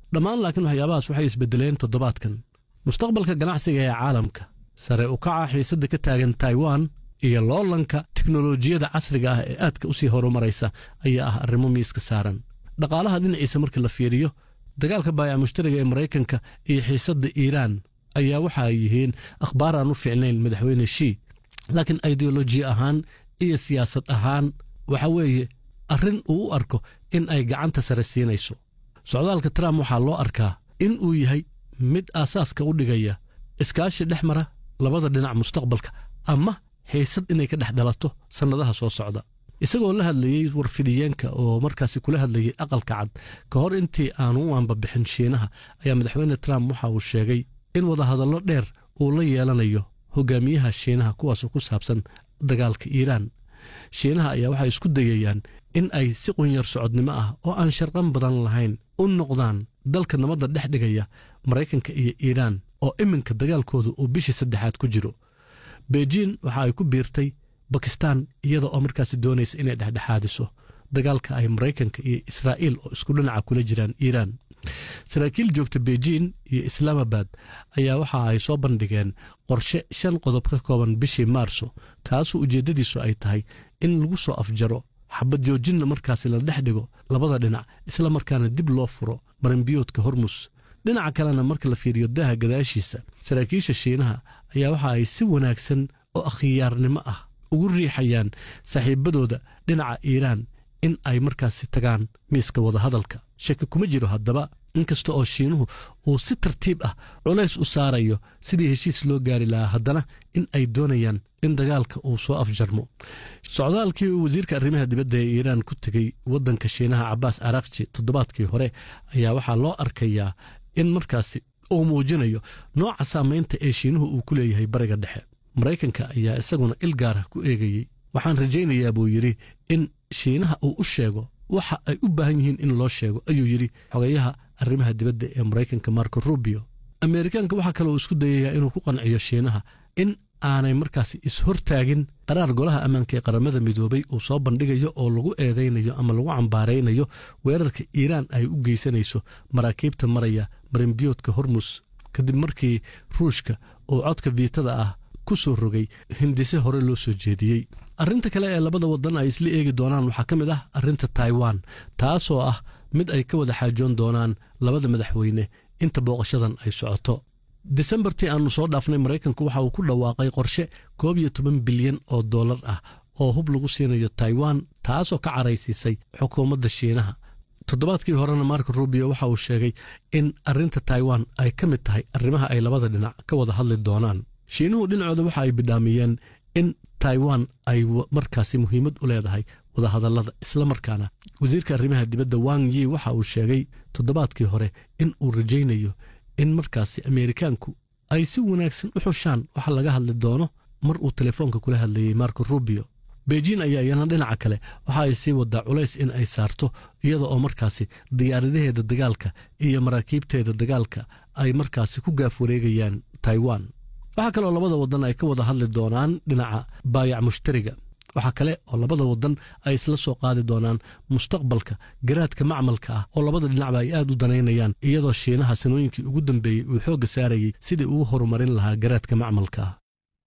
dhammaan laakiin waxyaabahaas waxay isbedeleen toddobaadkan mustaqbalka ganacsiga ee caalamka sare u kaca xiisadda ka taagan taiwan iyo loolanka tiknolojiyada casriga ah ee aadka u sii horumaraysa ayaa ah arrimo miiska saaran dhaqaalaha dhinaciisa markii la fiiriyo dagaalka baayac mushtariga ee maraykanka iyo xiisadda iiraan ayaa waxa ay yihiin akhbaar aan u fiicnayn madaxweyne shii laakiin ideoloji ahaan iyo siyaasad ahaan waxa weeye arrin uu u arko in ay gacanta sare siinayso socdaalka trump waxaa loo arkaa in uu yahay mid aasaaska u dhigaya iskaashi dhex mara labada dhinac mustaqbalka ama xiisad inay ka dhex dhalato sannadaha soo socda isagoo la hadlayey warfidiyeenka oo markaasi kula hadlayey aqalka cad ka hor intii aanu u aanbabixin shiinaha ayaa madaxweyne trump waxa uu sheegay in wadahadallo dheer uu la yeelanayo hogaamiyaha shiinaha kuwaasoo ku saabsan dagaalka iiraan shiinaha ayaa waxay isku dayayaan in ay si qunyar socodnimo ah oo aan sharqan badan lahayn u noqdaan dalka nabadda dhex dhigaya maraykanka iyo iiraan oo iminka dagaalkooda uu bishii saddexaad ku jiro beijin waxa ay ku biirtay bakistan iyada oo markaasi doonaysa inay dhexdhexaadiso dagaalka ay maraykanka iyo israa'iil oo isku dhinaca kula jiraan iiraan saraakiil joogta beijin iyo islaamabad ayaa waxa ay soo bandhigeen qorshe shan qodob ka kooban bishii maarso kaasoo ujeeddadiisu ay tahay in lagu soo afjaro xabad joojinna markaasi la dhex dhigo labada dhinac isla markaana dib loo furo marinbiyoodka hormus dhinaca kalena marka la fiiriyo daaha gadaashiisa saraakiisha shiinaha ayaa waxa ay si wanaagsan oo akhyaarnimo ah ugu riixayaan saaxiibadooda dhinaca iiraan in ay markaasi tagaan miiska wadahadalka shaki kuma jiro haddaba inkasta oo shiinuhu uu si tartiib ah culays u saarayo sidii heshiis loo gaari lahaa haddana in ay doonayaan in dagaalka uu soo afjarmo socdaalkii uu wasiirka arrimaha dibadda ee iiraan ku tegey waddanka shiinaha cabaas arakji toddobaadkii hore ayaa waxaa loo arkayaa in markaasi uu muujinayo nooca saamaynta ee shiinuhu uu ku leeyahay bariga dhexe maraykanka ayaa isaguna il gaara ku eegayey waxaan rajaynayaa buu yidhi in shiinaha uu u sheego waxa ay u baahan yihiin in loo sheego ayuu yidhi xogayaha arrimaha dibadda ee maraykanka marko rubio ameerikaanka waxaa kale uu isku dayayaa inuu ku qanciyo shiinaha in aanay markaasi is-hortaagin qaraar golaha ammaanka ee qaramada midoobay uu soo bandhigayo oo lagu eedaynayo ama lagu cambaaraynayo weerarka iiraan ay u geysanayso maraakiibta maraya marinbiyoodka hormus kadib markii ruushka uu codka viitada ah ku soo rogay hindise hore loo soo jeediyey arrinta kale ee labada waddan ay isla eegi doonaan waxaa ka mid ah arrinta taiwan taasoo ah mid ay ka wada xaajoon doonaan labada madaxweyne inta booqashadan ay socoto disembartii aannu soo dhaafnay maraykanku waxa uu ku dhawaaqay qorshe koob iyo toban bilyan oo dollar ah oo hub lagu siinayo taiwan taasoo ka caraysiisay xukuumadda shiinaha toddobaadkii horena marko rubio waxa uu sheegay in arrinta taiwan ay ka mid tahay arrimaha ay labada dhinac ka wada hadli doonaan shiinuhu dhinacooda waxa ay bidhaamiyeen in taiwan ay markaasi muhiimad u leedahay wadahadallada islamarkaana wasiirka arrimaha dibadda wang yi waxa uu sheegay toddobaadkii hore in uu rajaynayo in markaasi ameerikaanku ay si wanaagsan u xushaan waxa laga hadli doono mar uu telefoonka kula hadlayey marko rubio beijin ayaa iyana dhinaca kale waxa ay sii wadaa culays in ay saarto iyada oo markaasi diyaaradaheeda dagaalka iyo maraakiibteeda dagaalka ay markaasi ku gaaf wareegayaan taiwan waxaa kaloo labada waddan ay ka wada hadli doonaan dhinaca baayac mushtariga waxaa kale oo labada waddan ay isla soo qaadi doonaan mustaqbalka garaadka macmalka ah oo labada dhinacba ay aad u danaynayaan iyadoo shiinaha sanooyinkii ugu dambeeyey uu xoogga saarayey sidii ugu horumarin lahaa garaadka macmalka ah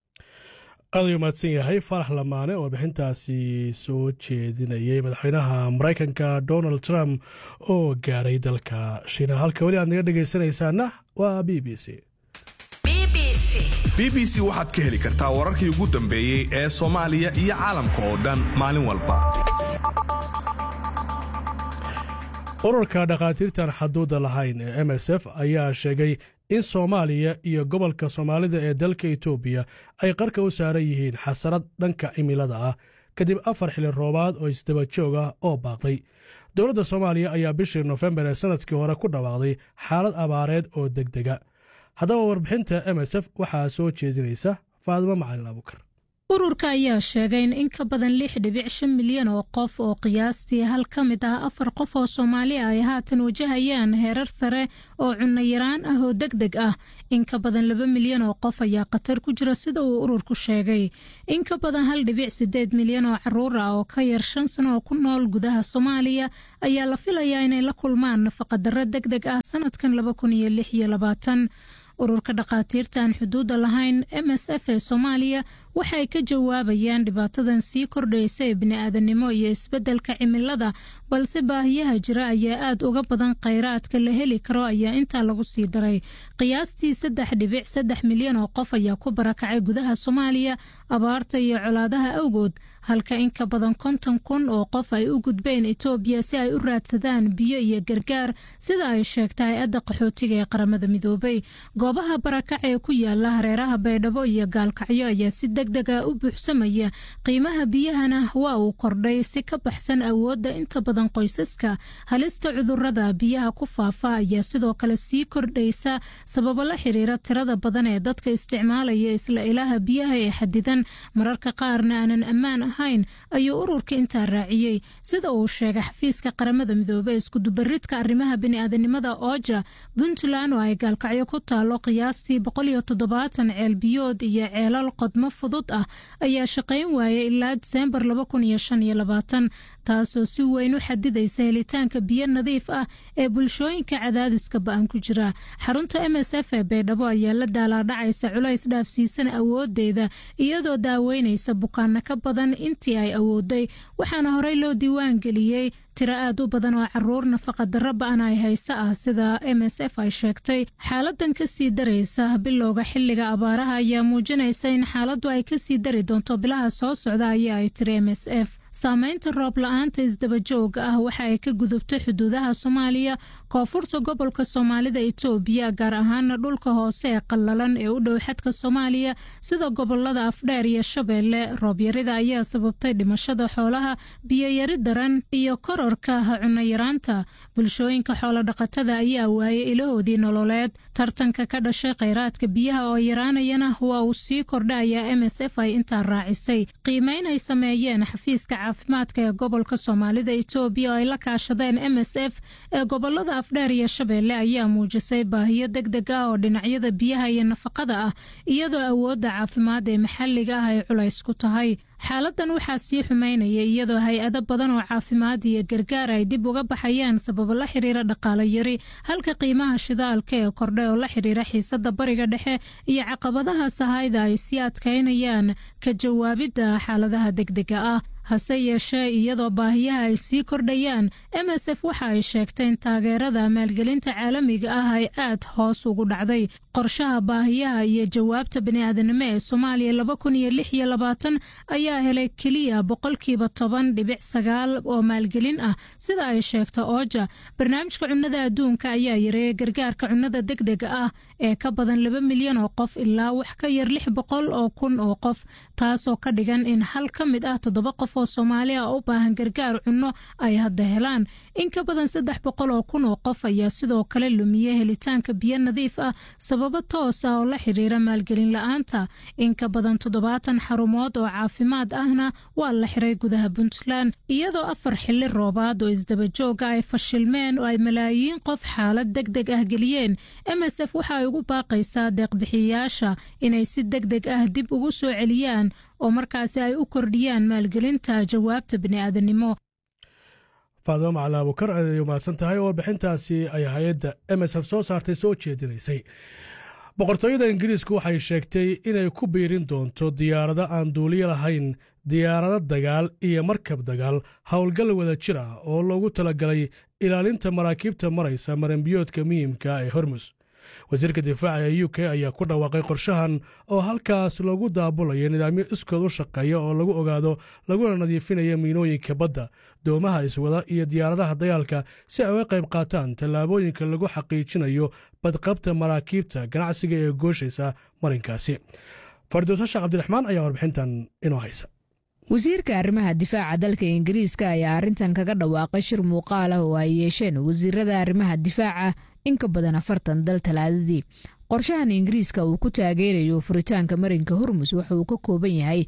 aad ayuu mahadsan yahay farax lamaane oo bixintaasi soo jeedinayay madaxweynaha maraykanka donald trump oo gaaray dalka shiinaha halka weli aad naga dhegaysanaysaana waa b b c b b c waxaad ka heli kartaa wararkii ugu dambeeyey ee soomaaliya iyo caalamka oo dhan maalin walba ururka dhakhaatiirtan xaduudda lahayn ee m s f ayaa sheegay in soomaaliya iyo gobolka soomaalida ee dalka etoobiya ay qarka u saaran yihiin xasarad dhanka cimilada ah kadib afar xili roobaad oo isdaba joog ah oo baaqday dowladda soomaaliya ayaa bishii nofembar ee sannadkii hore ku dhawaaqday xaalad abaareed oo degdega haddaba warbixinta m s f waxaa soo jeedinaysa faadimo macalin abukar ururka ayaa sheegay in in ka badan lix dhibic shan milyan oo qof oo qiyaastii hal ka mid ah afar qof oo soomaali ah ay haatan wajahayaan heerar sare oo cunno yaraan ah oo deg deg ah in ka badan laba milyan oo qof ayaa khatar ku jira sida uu ururku sheegay in ka badan hal dhibic sideed milyan oo caruur ah oo ka yar shan sano oo ku nool gudaha soomaaliya ayaa la filayaa inay la kulmaan nafaqadarro deg deg ah sanadkan laba kun iyo lix iyo labaatan ururka dhakhaatiirta aan xuduudda lahayn m s f ee soomaaliya waxay ka jawaabayaan dhibaatadan sii kordhaysa ee bini-aadanimo iyo isbeddelka cimilada balse baahiyaha jira ayaa aad uga badan kheyraadka la heli karo ayaa intaa lagu sii daray qiyaastii saddex dhibic saddex milyan oo qof ayaa ku barakacay gudaha soomaaliya abaarta iyo colaadaha awgood halka in ka badan konton kun oo qof ay u gudbeen etoobiya si ay u raadsadaan biyo iyo gargaar sida ay sheegta hay-adda qaxootiga ee qaramada midoobay goobaha barakac ee ku yaala hareeraha baydhabo iyo gaalkacyo ayaa si deg dega u buuxsamaya qiimaha biyahana waa uu kordhay si ka baxsan awoodda inta badan qoysaska halista cudurada biyaha ku faafa ayaa sidoo kale sii kordhaysa sababo la xiriira tirada badan ee dadka isticmaalaya isla ilaha biyaha ee xadidan mararka qaarna aanan ammaan ahayn ayuu ururka intaa raaciyey sida uu sheegay xafiiska qaramada midoobey iskudubaridka arrimaha bini'aadanimada ooja puntland oo ay gaalkacyo ku taalo qiyaastii boqoliyo toddobaatan ceel biyood iyo ceelal qodmo fudud ah ayaa shaqayn waayay ilaa diseembar laba kun iyo shan iyo labaatan taasoo si weyn u xadidaysa helitaanka biyo nadiif ah ee bulshooyinka cadaadiska ba-an ku jira xarunta m s f ee baydhabo ayaa la daalaadhacaysa culays dhaafsiisan awoodeeda iyadoo daaweynaysa bukaano ka badan intii ay awooday waxaana horey loo diiwaan geliyey tiro aad u badan oo caruur nafaqa darro ba-an ay hayse ah sida m s f ay sheegtay xaaladan kasii daraysa bilowga xiliga abaaraha ayaa muujinaysa in xaaladdu ay kasii dari doonto bilaha soo socda ayaa ay tiri m s f saameynta roob la-aanta isdabajooga ah waxa ay ka gudubtay xuduudaha soomaaliya koonfurta gobolka soomaalida itoobiya gaar ahaana dhulka hoose ee qallalan ee u dhow xadka soomaaliya sida gobolada afdheer iyo shabeelle roobyarida ayaa sababtay dhimashada xoolaha biyoyari daran iyo kororka cunayaraanta bulshooyinka xoolodhaqatada ayaa waayay ilahoodii nololeed tartanka ka dhashay kheyraadka biyaha oo yaraanayana waa uu sii kordhayaa m s f ay intaa raacisay qiimeyn ay sameeyeen xafiiska caafimaadka ee gobolka soomaalida itoobiya oo ay la kaashadeen m s f ee gobolada afdheer iyo shabeelle ayaa muujisay baahiyo deg deg ah oo dhinacyada biyaha iyo nafaqada ah iyadoo awoodda caafimaad ee maxalliga ah ay culays ku tahay xaaladan waxaa sii xumaynaya iyadoo hay-ado badan oo caafimaad iyo gargaar ay dib uga baxayaan sababo la xiriira dhaqaalo yari halka qiimaha shidaalka ee kordhay oo la xiriira xiisada bariga dhexe iyo caqabadaha sahayda ay sii adkaynayaan ka jawaabidda xaaladaha degdega ah hase yeeshee iyadoo baahiyaha ay sii kordhayaan m s f waxa ay sheegtay in taageerada maalgelinta caalamiga ah ay aad hoos ugu dhacday qorshaha baahiyaha iyo jawaabta baniaadanimo ee soomaaliya laba kun iyo lix iyo labaatan ayaa helay keliya boqolkiiba toban dhibic sagaal oo maalgelin ah sida ay sheegta ooja barnaamijka cunnada adduunka ayaa yareeyay gargaarka cunnada degdega ah ee ka badan laba milyan oo qof ilaa wax ka yar lix boqol oo kun oo qof taasoo ka dhigan in hal ka mid ah toddoba qof oo soomaali ah u baahan gargaar cunno ay hadda helaan in ka badan saddex boqol oo kun oo qof ayaa sidoo kale lumiyey helitaanka biyo nadiif ah sababo toos ah oo la xiriira maalgelin la-aanta in ka badan toddobaatan xarumood oo caafimaad ahna waa la xiray gudaha puntland iyadoo afar xili roobaad oo isdabajooga ay fashilmeen oo ay malaayiin qof xaalad deg deg ah geliyeen m s f waxa ay ugu baaqaysaa deeqbixiyayaasha inay si deg deg ah dib ugu soo celiyaan oo markaasi ay u kordhiyaan maalgelinta jawaabta bini'aadanimo faadimo macali abukar aday umahadsan tahay oo warbixintaasi ay hay-adda m s f soo saartay soo jeedinaysay boqortooyada ingiriisku waxay sheegtay inay ku biirin doonto diyaarado aan duuliyo lahayn diyaarado dagaal iyo markab dagaal howlgal wada jir ah oo loogu talagalay ilaalinta maraakiibta maraysa maranbiyoodka muhiimka ee hormus wasiirka difaaca ee u k ayaa ku dhawaaqay qorshahan oo halkaas loogu daabulayo nidaamyo iskood u shaqeeya oo lagu ogaado laguna nadiifinayo miinooyinka badda doomaha iswada iyo diyaaradaha dagaalka si ay uga qayb qaataan tallaabooyinka lagu xaqiijinayo badqabta maraakiibta ganacsiga ee gooshaysa marinkaasi fardowsasha cabdiraxmaan ayaa warbixintan inoo haysa wasiirka arrimaha difaaca dalka ingiriiska ayaa arrintan kaga dhawaaqay shir muuqaal ah oo ay yeesheen wasiirada arrimaha difaaca in ka badan afartan dal talaadadii qorshahan ingiriiska uu ku taageerayo furitaanka marinka hormus waxa uu ka kooban yahay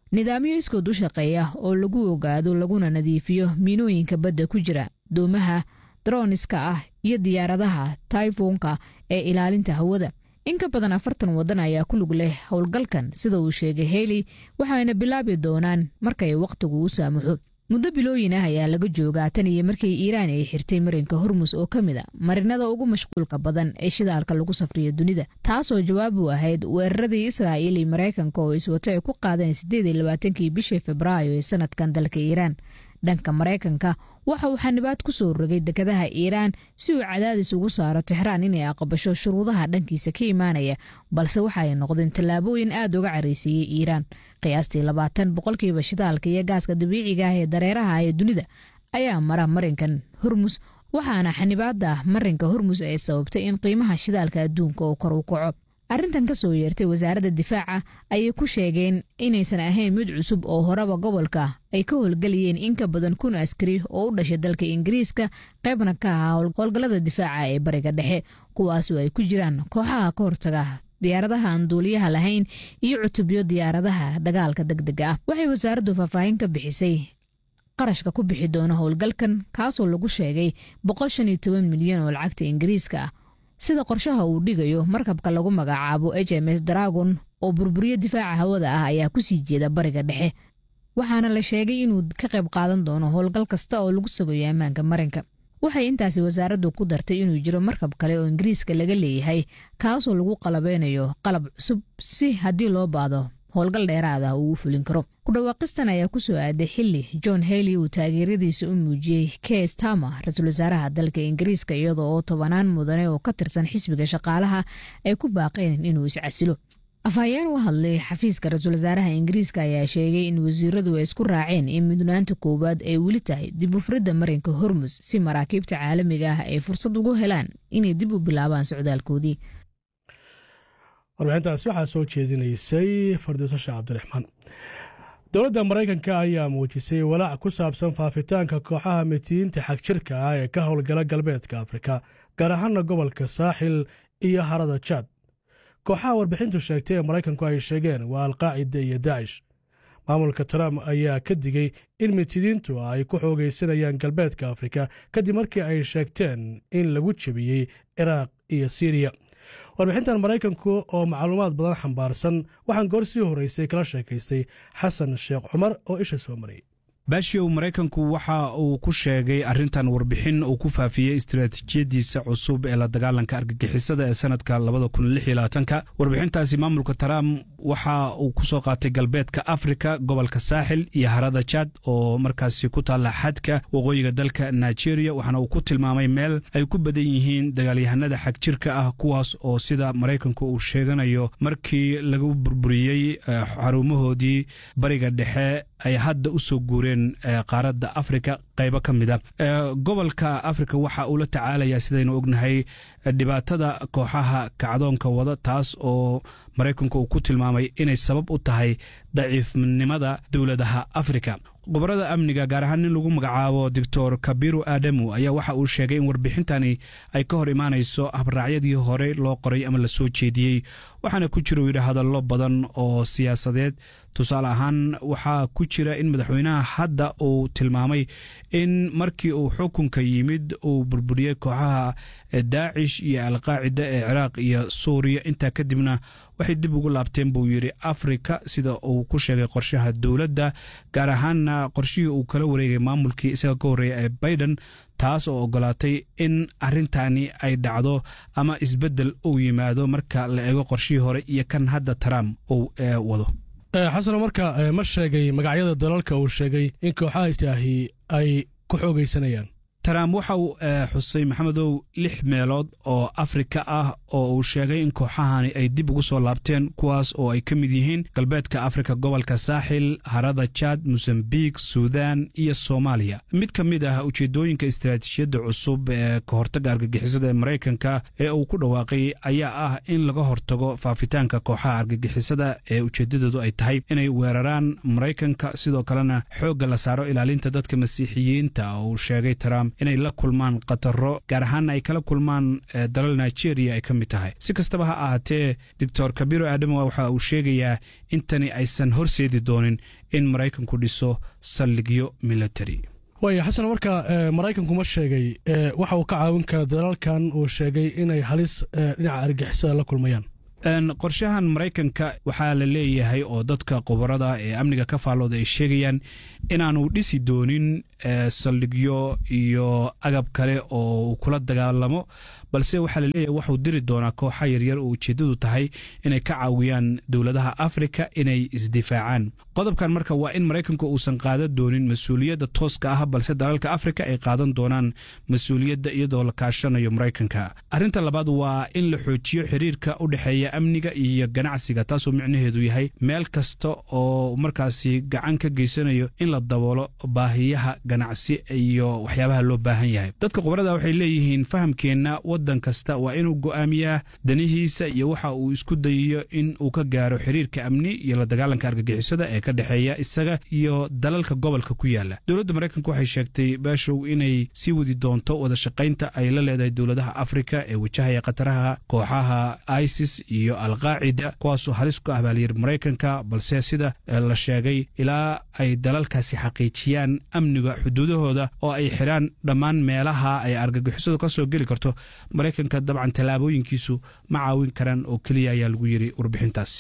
nidaamyo iskood u shaqeeya oo lagu ogaado laguna nadiifiyo miinooyinka badda ku jira doomaha droniska ah iyo diyaaradaha taifonka ee ilaalinta hawada in ka badan afartan waddan ayaa ku lug leh howlgalkan sida uu sheegay heli waxayna bilaabi doonaan markay wakhtigu u saamaxo muddo bilooyin ah ayaa laga joogaa tan iyo markii iiraan ay xirtay marinka hormus oo ka mid a marinada ugu mashquulka badan ee shidaalka lagu safriyo dunida taasoo jawaab u ahayd weeraradii israa'iil iyo maraykanka oo iswato ay ku qaadeen siddeed iyo labaatankii bishii febraayo ee sanadkan dalka iiraan dhanka maraykanka waxa uu xanibaad ku soo rogay dekadaha iiraan si uu cadaadis ugu saaro tixraan inay aqbasho shuruudaha dhankiisa ka imaanaya balse waxa ay noqdeen tallaabooyin aad uga caraysiiyey iiraan qiyaastii labaatan boqolkiiba shidaalka iyo gaaska dabiiciga ah ee dareeraha ee dunida ayaa mara marinkan hormus waxaana xanibaada marinka hormus ay sababtay in qiimaha shidaalka adduunka oo kor u kaco arrintan ka soo yeertay wasaaradda difaaca ayay ku sheegeen inaysan ahayn mid cusub oo horeba gobolka ay ka howlgelayeen in ka badan kun askari oo u dhashay dalka ingiriiska qaybna ka ahaa howlgallada difaaca ee bariga dhexe kuwaasoo ay ku jiraan kooxaha ka hortaga diyaaradaha aan duuliyaha lahayn iyo cutubyo diyaaradaha dagaalka deg dega ah waxay wasaaraddu faahfaahin ka bixisay qarashka ku bixi doona howlgalkan kaasoo lagu sheegay boqol shan iyo toban milyan oo lacagta ingiriiska ah sida qorshaha uu dhigayo markabka lagu magacaabo h m s dragon oo burburiyo difaaca hawada ah ayaa kusii jeeda bariga dhexe waxaana la sheegay inuu ka qayb qaadan doono howlgal kasta oo lagu sugayo ammaanka marinka waxay intaasi wasaaraddu ku dartay inuu jiro markab kale oo ingiriiska laga leeyahay kaasoo lagu qalabeynayo qalab cusub si haddii loo baado howlgal dheeraad ah uu u fulin karo kudhawaaqistan ayaa ku soo aaday xili john hely uu taageeradiisa u muujiyey kes tama ra-iisul wasaaraha dalka ingiriiska iyadoo oo tobanaan mudane oo ka tirsan xisbiga shaqaalaha ay ku baaqeen inuu iscasilo afhayeen u hadlay xafiiska ra-iisul wasaaraha ingiriiska ayaa sheegay in wasiiradu ay isku raaceen in mudnaanta koowaad ay weli tahay dib u furidda marinka hormus si maraakiibta caalamiga ah ay fursad ugu helaan inay dib u bilaabaan socdaalkoodii warbixintaasi waxaa soo jeedinaysay fardiiso sheekh cabdiraxmaan dowladda maraykanka ayaa muujisay walaac ku saabsan faafitaanka kooxaha mitiyiinta xagjirka ah ee ka howlgala galbeedka afrika gaar ahaana gobolka saaxil iyo harada jaad kooxaha warbixintu sheegtay ee maraykanku ay sheegeen waa alqaacida iyo daacish maamulka trump ayaa ka digey in mitidiintu ay ku xoogaysanayaan galbeedka afrika kadib markii ay sheegteen in lagu jebiyey ciraaq iyo siriya warbixintan maraykanku oo macluumaad badan xambaarsan waxaan goor sii horreysay kala sheekaystay xasan sheekh cumar oo isha soo marayay baashiyow maraykanku waxa uu ku sheegay arrintan warbixin uu ku faafiyey istaraatiijiyadiisa cusub ee la dagaalanka argagixisada ee sanadka labadakunlixylaatanka warbixintaasi maamulka trump waxa uu ku soo qaatay galbeedka afrika gobolka saaxil iyo harada jad oo markaasi ku taalla xadka waqooyiga dalka nigeria waxaana uu ku tilmaamay meel ay ku badan yihiin dagaalyahanada xagjirka ah kuwaas oo sida maraykanku uu sheeganayo markii lagu burburiyey xarumahoodii bariga dhexe ay hadda u soo guureen qaaradda afrika qaybo ka mid a gobolka afrika waxa uu la tacaalayaa sidaynu ognahay dhibaatada kooxaha kacdoonka wada taas oo maraykanku uu ku tilmaamay inay sabab u tahay daciifnimada dowladaha afrika khubarada amniga gaar ahaan nin lagu magacaabo doctor kabiru aadamu ayaa waxa uu sheegay in warbixintani ay ka hor imaanayso habraacyadii hore loo qoray ama la soo jeediyey waxaana ku jira uu yidhi hadallo badan oo siyaasadeed tusaale ahaan waxaa ku jira in madaxweynaha hadda uu tilmaamay in markii uu xukunka yimid uu burburiyey kooxaha daacish iyo alqaacida ee ciraaq iyo suuriya intaa kadibna waxay dib ugu laabteen buu yidhi afrika sida uu ku sheegay qorshaha dowladda gaar ahaanna qorshihii uu kala wareegay maamulkii isaga ka horreeya ee baiden taas oo ogolaatay in arrintani ay dhacdo ama isbeddel uu yimaado marka la eego qorshihii hore iyo kan hadda trump uu wado xasano marka ma sheegay magacyada dalalka uu sheegay in kooxaha istaahi ay ku xoogaysanayaan trump waxa uu xusay maxamedow lix meelood oo afrika ah oo uu sheegay in kooxahani ay dib ugu soo laabteen kuwaas oo ay ka mid yihiin galbeedka afrika gobolka saaxil harada jad mosambik suudan iyo soomaaliya mid ka mid ah ujeedooyinka istaraatiijiyadda cusub ee ka hortagga argagixisada ee maraykanka ee uu ku dhawaaqay ayaa ah in laga hortago faafitaanka kooxaha argagixisada ee ujeeddadoodu ay tahay inay weeraraan maraykanka sidoo kalena xoogga la saaro ilaalinta dadka masiixiyiinta oo uu sheegay trump inay la kulmaan khataro gaar ahaana ay kala kulmaan dalal nigeria ay ka mid tahay si kastaba ha ahaatee doctor kabiro aadamo waxa uu sheegayaa intani aysan horseedi doonin in maraykanku dhiso saldhigyo military waaya xasan marka maraykanku ma sheegay waxa uu ka caawin kara dalalkan uu sheegay inay halis dhinaca argixisada la kulmayaan qorshahan maraykanka waxaa la leeyahay oo dadka khubarada ee amniga ka faallooda ay sheegayaan inaanu dhisi doonin saldhigyo iyo agab kale oo uu kula dagaalamo balse waxaa la leeyahay waxuu diri doonaa kooxa yaryar oo ujeeddadu tahay inay ka caawiyaan dowladaha afrika inay isdifaacaan qodobkan marka waa in maraykanku uusan qaadan doonin mas-uuliyadda tooska ah balse dalalka afrika ay qaadan doonaan mas-uuliyadda iyadoo la kaashanayo maraykanka arrinta labaad waa in la xoojiyo xiriirka u dhexeeya amniga iyo ganacsiga taasoo micnaheedu yahay meel kasta oo markaasi gacan ka geysanayo in la daboolo baahiyaha ganacsi iyo waxyaabaha loo baahan yahay dadka khubarada waxay leeyihiin fahamkeenna waddan kasta waa inuu go'aamiyaa danihiisa iyo waxa uu isku dayayo in uu ka gaaro xiriirka amni iyo la dagaalanka argagixisada ee ka dhexeeya isaga iyo dalalka gobolka ku yaala dowladda maraykanku waxay sheegtay baashow inay sii wadi doonto wada shaqaynta ay la leedahay dowladaha afrika ee wajahaya khataraha kooxaha isis iyo alqaacida kuwaasoo halis ku ah baalyir maraykanka balse sida la sheegay ilaa ay dalalkaasi xaqiijiyaan amniga xuduudahooda oo ay xidhaan dhammaan meelaha ay argagixisadu ka soo geli karto maraykanka dabcan tallaabooyinkiisu ma caawin karaan oo keliya ayaa lagu yiri warbixintaasi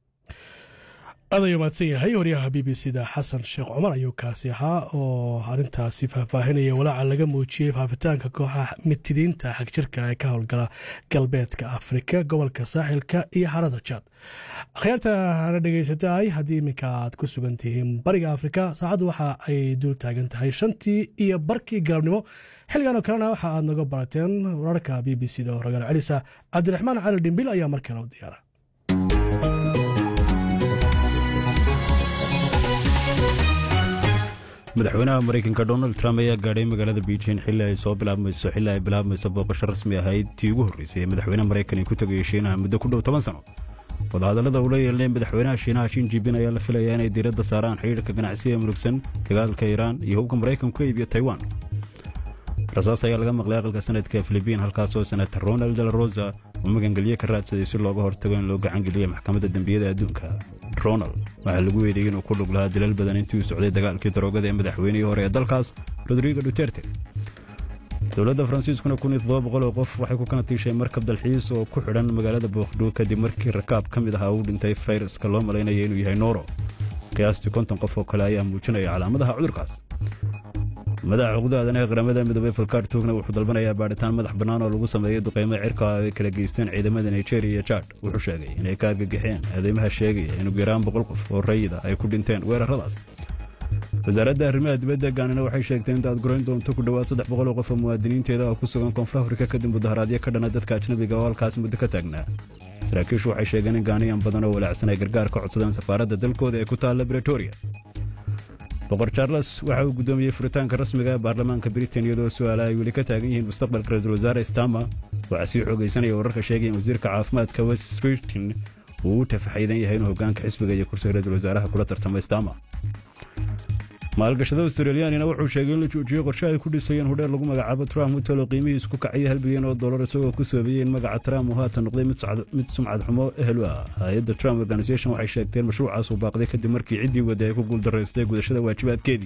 aad ayuu mahadsan yahay waryaha b b c da xasan sheekh cumar ayuu kaasi ahaa oo arrintaasi faahfaahinaya walaaca laga muujiyey faafitaanka kooxaha mitidiinta xagjirka ee ka howlgala galbeedka afrika gobolka saaxilka iyo harada jaad akhyaarta hana dhegaysataay haddii iminka aad ku sugan tihiin bariga afrika saacaddu waxa ay dul taagan tahay shantii iyo barkii galabnimo xilligan oo kalena waxa aad naga barateen wararka b b c da oo ragaal celisa cabdiraxmaan cali dhimbil ayaa markale u diyaara madaxweynaha maraykanka donald trump ayaa gaadhay magaalada beijing xilli ay soo bilaabmayso xilli ay bilaabmayso booqasho rasmi ahayd tii ugu horreysay ee madaxweynaha maraykan ay ku tegaya shiinaha muddo ku dhow toban sano wadahadallada uu la yeelnay madaxweynaha shiinaha shin jibin ayaa la filayaa inay diiradda saaraan xidhiirka ganacsiga murugsan dagaalka iiraan iyo hubka maraykanku ka iibiyo taiwan rasaas ayaa laga maqlay aqalka sanadka filibiin halkaasoo senator ronald de la rosa uu magangelye ka raadsaday si looga hortago in loo gacangeliya maxkamadda dembiyada adduunka ronald waxaa lagu weydayey inuu ku dhug lahaa dilal badan intii uu socday dagaalkii daroogada ee madaxweynihii hore ee dalkaas rodrigo duterte dowladda faransiiskuna kun iyo toddoba boqol oo qof waxay ku kana tiishay markab dalxiis oo ku xidhan magaalada bookdhow kadib markii rakaab ka mid ahaa uu dhintay fayraska loo malaynaya inuu yahay nooro qiyaastii konton qof oo kale ayaa muujinaya calaamadaha cudurkaas madaxa xuquuqda aadanaha qaramada midoobey falkaar tuugna wuxuu dalbanayaa baadhitaan madax bannaan oo lagu sameeyey duqaymo cirka ay kala geysteen ciidamada nigeria iyo jad wuxuu sheegay inay ka argagixeen aadeymaha sheegaya in ugu yaraan boqol qof oo rayida ay ku dhinteen weerarradaas wasaaradda arrimaha dibadda gaanina waxay sheegtay inta aad gurayn doonto ku dhowaad saddex boqol oo qof oo muwaadiniinteeda oo ku sugan koonfur afrika kadib mudaharaadyo ka dhana dadka ajnabiga oo halkaas muddo ka taagnaa saraakiishu waxay sheegeen in gaaniyan badan oo walaacsan ay gargaar ka codsadeen safaaradda dalkooda ee ku taalla bretoria boqor charles waxa uu guddoomiyey furitaanka rasmiga ee baarlamaanka britain iyadoo su'aala ay weli ka taagan yihiin mustaqbalka ra-iisul wasaare stama waxaa sii xoogaysanaya wararka sheegaya in wasiirka caafimaadka west spritin uu u tafaxaydan yahay inuu hoggaanka xisbiga iyo kursiga ra-isul wasaaraha kula tartamo stama maalgashada australiyaanina wuxuu sheegay in la joojiyey qorshe ay ku dhisayeen hudheer lagu magacaabo trump hotel oo qiimihiis ku kacaya hal bilyan oo dollar isagoo ku soobeeyey in magaca trump uu haatan noqday mid sumcad xumo ehel u ah hay-adda trump organisation waxay sheegteen mashruucaas uu baaqday kadib markii ciddii wadda ay ku guuldaraystay gudashada waajibaadkeedii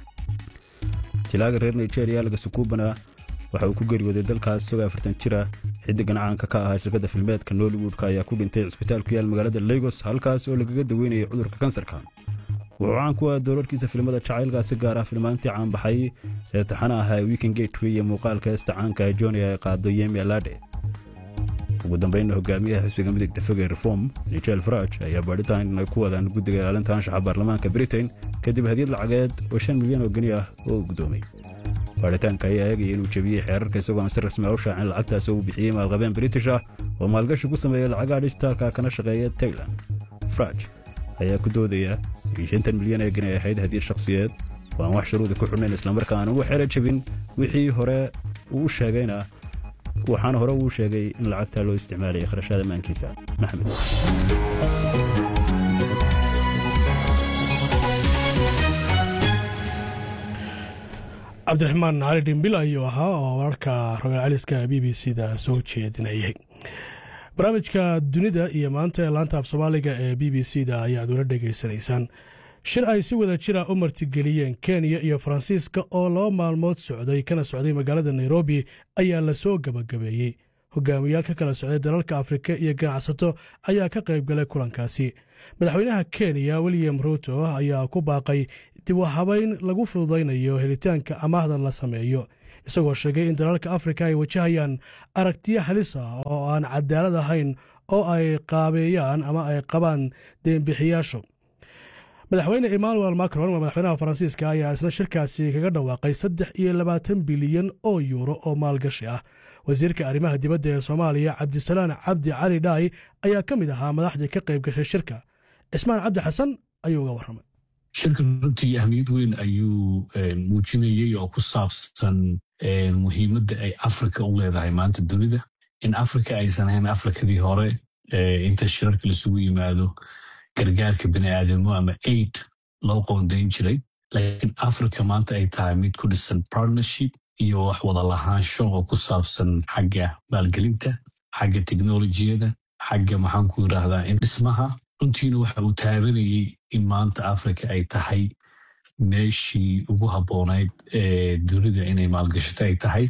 jilaaga reer nigeria lagasukubana waxa uu ku geeriyooday dalkaas isagoo afartan jir ah xiddigan caanka ka ahaa shirkadda filmeedka nollywoodka ayaa ku dhintay cisbitaal ku yaal magaalada lagos halkaas oo lagaga daweynayay cudurka kansarka wuxuu caan ku ah doorarkiisa filimada jacaylka si gaar ah filmaantii caanbaxay ee taxana ahaa weekend gateway iyo muuqaalka heesta caanka ee joni ay qaado yemi alade ugu dambeynna hogaamiyaha xisbiga midigta foge reform nigel faraj ayaa baadhitaan ay ku wadaan guddiga ilaalinta anshaxa baarlamaanka britain kadib hadiyad lacageed oo shan milyan oo geni ah oo guddoomay baadhitaanka ayaa eegaya inuu jebiyey xeerarka isagoo aan si rasmi a u shaacin lacagtaas uu bixiyey maalqabeen british ah oo maalgashi ku sameeya lacagaha dhijitaalka kana shaqeeya tailand faraj ayaa ku doodaya in shantan milyan ee geni ay ahayd hadiyad shakhsiyeed oo aan wax shuruudi ku xidhnayn islamarkaa aan ugu xero jebin wixii hore uu u sheegayna waxaana hore uu sheegay in lacagtaa loo isticmaalayay kharashaada maankiisa maxmed cabdiraxmaan cali dhimbil ayuu ahaa oo wararka rogaal celiska b b c da soo jeedinayay barnaamijka dunida iyo maanta ee laanta af soomaaliga ee b b c da ayaad ula dhegaysanaysaan shir ay si wada jira u martigeliyeen kenya iyo faransiiska oo laba maalmood socday kana socday magaalada nairobi ayaa la soo gebagabeeyey hogaamiyaal ka kala socday dalalka afrika iyo ganacsato ayaa ka qayb galay kulankaasi madaxweynaha kenya william ruuto ayaa ku baaqay dib u habayn lagu fududaynayo helitaanka amaahda la sameeyo isagoo sheegay in dalalka afrika ay wajahayaan aragtiyo halis ah oo aan cadaalad ahayn oo ay qaabeeyaan ama ay qabaan deenbixiyaashu madaxweyne emmanuel macron waa madaxweynaha faransiiska ayaa isna shirkaasi kaga dhawaaqay saddex iyo labaatan bilyan oo yuuro oo maalgashi ah wasiirka arrimaha dibadda ee soomaaliya cabdisalaan cabdi cali dhaay ayaa ka mid ahaa madaxdii ka qayb gashay shirka cismaan cabdi xasan ayuu uga warramay shirkan runtii ahmiyad weyn ayuu muujinayey oo ku saabsan muhiimadda ay afrika u leedahay maanta dunida in afrika aysan ahayn afrikadii hore inta shirarka laisugu yimaado gargaarka bini'aadamo ama aid loo qoondayn jiray laakiin afrika maanta ay tahay mid ku dhisan partnership iyo wax wada lahaansho oo ku saabsan xagga maalgelinta xagga teknolojiyada xagga maxaan ku yidhaahdaa in dhismaha runtiina waxa uu taabanayey in maanta afrika ay tahay meeshii ugu habboonayd ee dunida inay maalgashato ay tahay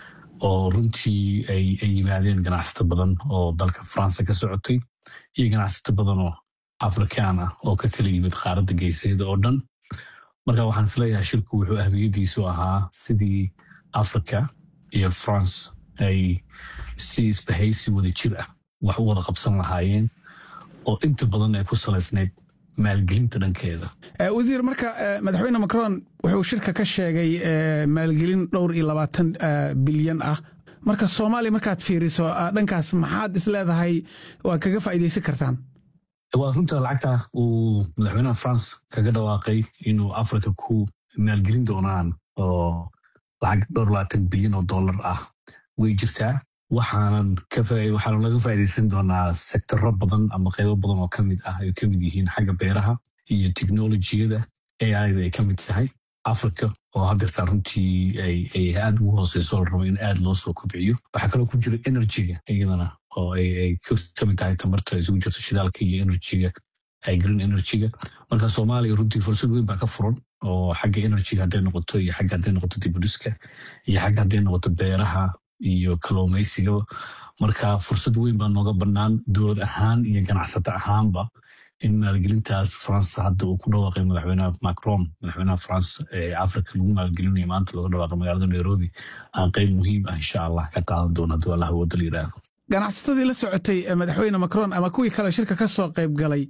oo runtii ay yimaadeen ganacsato badan oo dalka faransa ka socotay iyo ganacsato badan oo afrikaan ah oo ka kala yimid qaaradda geeseeda oo dhan marka waxaan isleeyahay shirku wuxuu ahmiyaddiisu ahaa sidii africa iyo france ay si isbahaysi wada jir ah wax u wada qabsan lahaayeen oo inta badan ay ku salaysnayd maalgelinta dhankeeda wasiir marka madaxweyne macron wuxuu shirka ka sheegay maalgelin dhowr iyo labaatan bilyan ah marka soomaaliya markaad fiiriso dhankaas maxaad is leedahay waad kaga faa'iidaysan kartaan waa runta lacagta uu madaxweynaha france kaga dhawaaqay inuu africa ku maalgelin doonaan oo lacag dhowr labaatan bilyan oo dollar ah way jirtaa waxaanan waxaanu laga faa'iidaysan doonaa sektoro badan ama qaybo badan oo ka mid ah ay ka mid yihiin xagga beeraha iyo teknolojiyada aida ay ka mid tahay africa oo haddeertaa runtii ay aad ugu hooseyso la rabo in aad loo soo kobciyo waxaa kaloo ku jira enerjiga iyadana oo ay ka mid tahay tamarta isugu jirto shidaalka iyo enerjiga green enerjiga marka soomaaliya runtii fursad weyn baa ka furan oo xagga enerjiga hadday noqoto iyo xagga hadday noqoto dibudhiska iyo xagga hadday noqoto beeraha iyo kalluumaysigaba marka fursad weyn baa nooga bannaan dowlad ahaan iyo ganacsato ahaanba in maalgelintaas faransa hadda uu ku dhawaaqay madaxweynaha macron madaxweynaha france ee africa lagu maalgelinayo maanta looga dhawaaqay magaalada nairobi aan qayb muhiim ah insha allah ka qaadan doono hadduu allah wada la yidhaahdo ganacsatadii la socotay madaxweyne macron ama kuwii kale shirka ka soo qayb galay